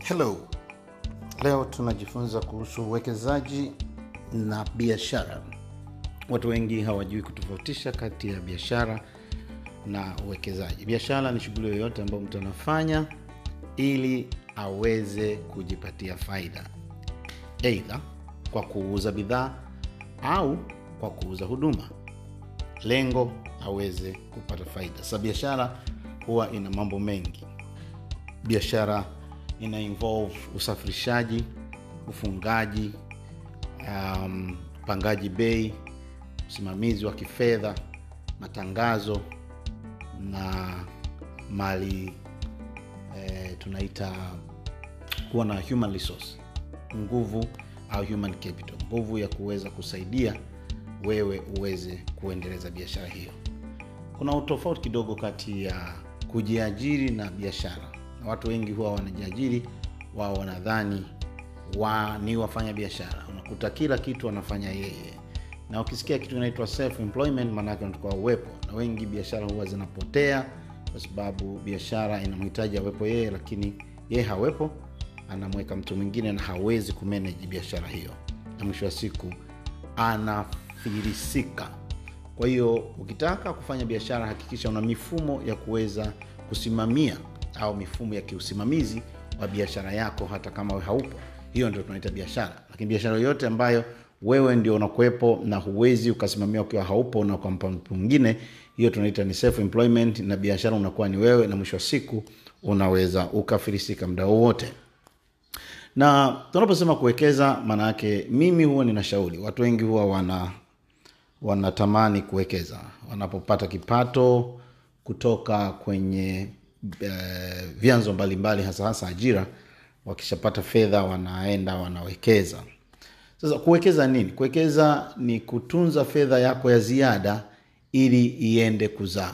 Hello. Leo tunajifunza kuhusu uwekezaji na biashara. Watu wengi hawajui kutofautisha kati ya biashara na uwekezaji. Biashara ni shughuli yoyote ambayo mtu anafanya ili aweze kujipatia faida, eidha kwa kuuza bidhaa au kwa kuuza huduma, lengo aweze kupata faida. Sasa biashara huwa ina mambo mengi. Biashara ina involve usafirishaji, ufungaji, um, upangaji bei, usimamizi wa kifedha, matangazo na mali eh, tunaita kuwa na human resource, nguvu au human capital, nguvu ya kuweza kusaidia wewe uweze kuendeleza biashara hiyo. Kuna utofauti kidogo kati ya kujiajiri na biashara. Watu wengi huwa wanajiajiri, wao wanadhani wa ni wafanya biashara. Unakuta kila kitu wanafanya yeye, na ukisikia kitu kinaitwa self employment, maanake unatakiwa uwepo, na wengi biashara huwa zinapotea kwa sababu biashara inamhitaji awepo yeye, lakini yeye hawepo, anamweka mtu mwingine na hawezi kumanage biashara hiyo, na mwisho wa siku anafilisika. Kwa hiyo ukitaka kufanya biashara, hakikisha una mifumo ya kuweza kusimamia au mifumo ya kiusimamizi wa biashara yako, hata kama we haupo. Hiyo ndio tunaita biashara. Lakini biashara yoyote ambayo wewe ndio unakuwepo na huwezi ukasimamia ukiwa haupo na ukampa mtu mwingine, hiyo tunaita ni self employment, na biashara unakuwa ni wewe, na mwisho wa siku unaweza ukafilisika muda wowote na tunaposema kuwekeza, maana yake mimi huwa ninashauri watu wengi huwa wana wanatamani kuwekeza wanapopata kipato kutoka kwenye eh, vyanzo mbalimbali, hasa hasa ajira. Wakishapata fedha, wanaenda wanawekeza. Sasa kuwekeza nini? Kuwekeza ni kutunza fedha yako ya ziada ili iende kuzaa.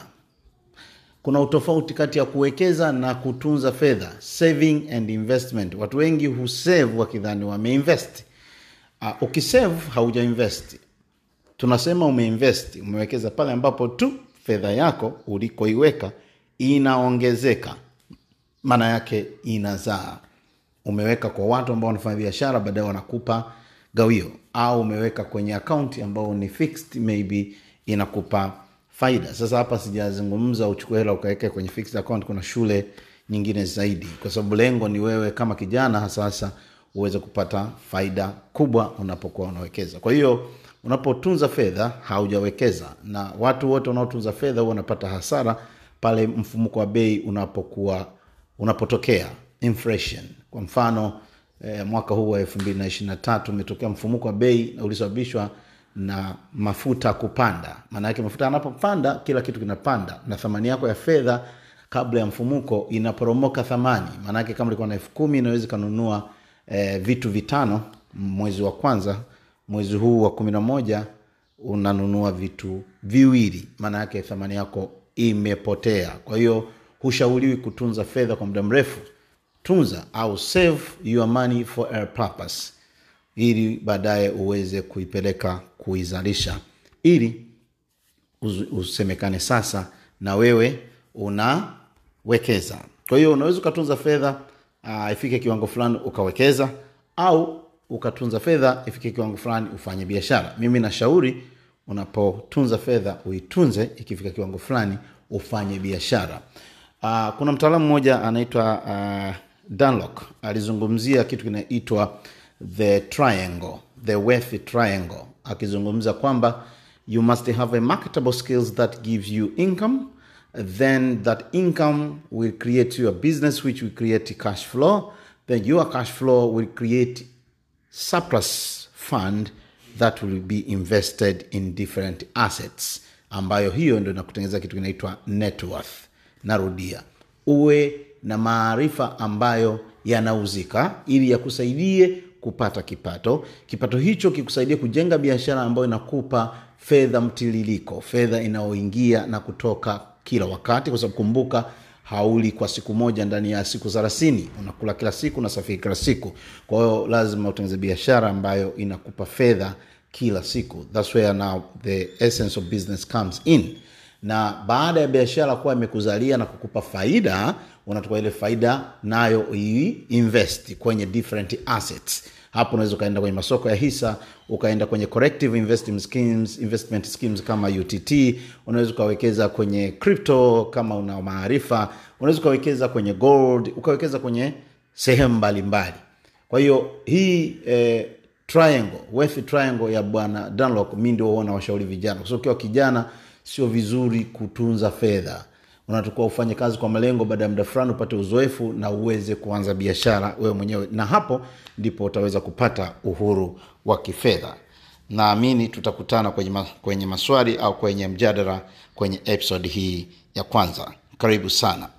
Kuna utofauti kati ya kuwekeza na kutunza fedha, saving and investment. Watu wengi husave wakidhani wameinvest. Uh, ukisave hauja invest. Tunasema umeinvest, umewekeza pale ambapo tu fedha yako ulikoiweka inaongezeka, maana yake inazaa. Umeweka kwa watu ambao wanafanya biashara, baadaye wanakupa gawio, au umeweka kwenye akaunti ambao ni fixed, maybe inakupa faida. Sasa hapa sijazungumza uchukue hela ukaweke kwenye fixed account. Kuna shule nyingine zaidi, kwa sababu lengo ni wewe kama kijana hasa hasa uweze kupata faida kubwa unapokuwa unawekeza. Kwa hiyo unapotunza fedha haujawekeza, na watu wote wanaotunza fedha huwa wanapata hasara pale mfumuko wa bei unapokuwa unapotokea inflation. Kwa mfano eh, mwaka huu wa elfu mbili na ishirini na tatu umetokea mfumuko wa bei ulisababishwa na mafuta kupanda. Maana yake mafuta yanapopanda, kila kitu kinapanda, na thamani yako ya fedha kabla ya mfumuko inaporomoka thamani. Maana yake kama ulikuwa na elfu kumi inaweza ikanunua eh, vitu vitano mwezi wa kwanza, mwezi huu wa kumi na moja unanunua vitu viwili, maana yake thamani yako imepotea. Kwa hiyo hushauriwi kutunza fedha kwa muda mrefu. Tunza au save your money for a purpose ili baadaye uweze kuipeleka kuizalisha, ili usemekane sasa na wewe unawekeza. Kwa hiyo unaweza ukatunza fedha uh, ifike kiwango fulani ukawekeza, au ukatunza fedha ifike kiwango fulani ufanye biashara. Mimi nashauri unapotunza fedha uitunze, ikifika kiwango fulani ufanye biashara. Uh, kuna mtaalamu mmoja anaitwa uh, Dunlock alizungumzia kitu kinaitwa the triangle, the wealth triangle, akizungumza kwamba you must have a marketable skills that gives you income then that income will create your business which will create cash flow then your cash flow will create surplus fund that will be invested in different assets ambayo hiyo ndo inakutengeneza kitu kinaitwa net worth narudia uwe na maarifa ambayo yanauzika ili yakusaidie kupata kipato. Kipato hicho kikusaidia kujenga biashara ambayo inakupa fedha mtiririko, fedha inayoingia na kutoka kila wakati, kwa sababu kumbuka, hauli kwa siku moja ndani ya siku thelathini. Unakula kila siku, unasafiri kila siku. Kwa hiyo lazima utengeneze biashara ambayo inakupa fedha kila siku. That's where now the essence of business comes in. na baada ya biashara kuwa imekuzalia na kukupa faida unachukua ile faida nayo invest kwenye different assets hapo unaweza ukaenda kwenye masoko ya hisa ukaenda kwenye corrective investment schemes, investment schemes kama utt unaweza ukawekeza kwenye crypto kama una maarifa unaweza ukawekeza kwenye gold ukawekeza kwenye sehemu mbalimbali kwa hiyo hii eh, triangle wealth triangle ya bwana Dunlop mi ndio huona washauri vijana kwa sababu ukiwa kijana sio vizuri kutunza fedha unatakiwa ufanye kazi kwa malengo baada ya muda fulani upate uzoefu na uweze kuanza biashara wewe mwenyewe na hapo ndipo utaweza kupata uhuru wa kifedha naamini tutakutana kwenye, ma, kwenye maswali au kwenye mjadala kwenye episode hii ya kwanza karibu sana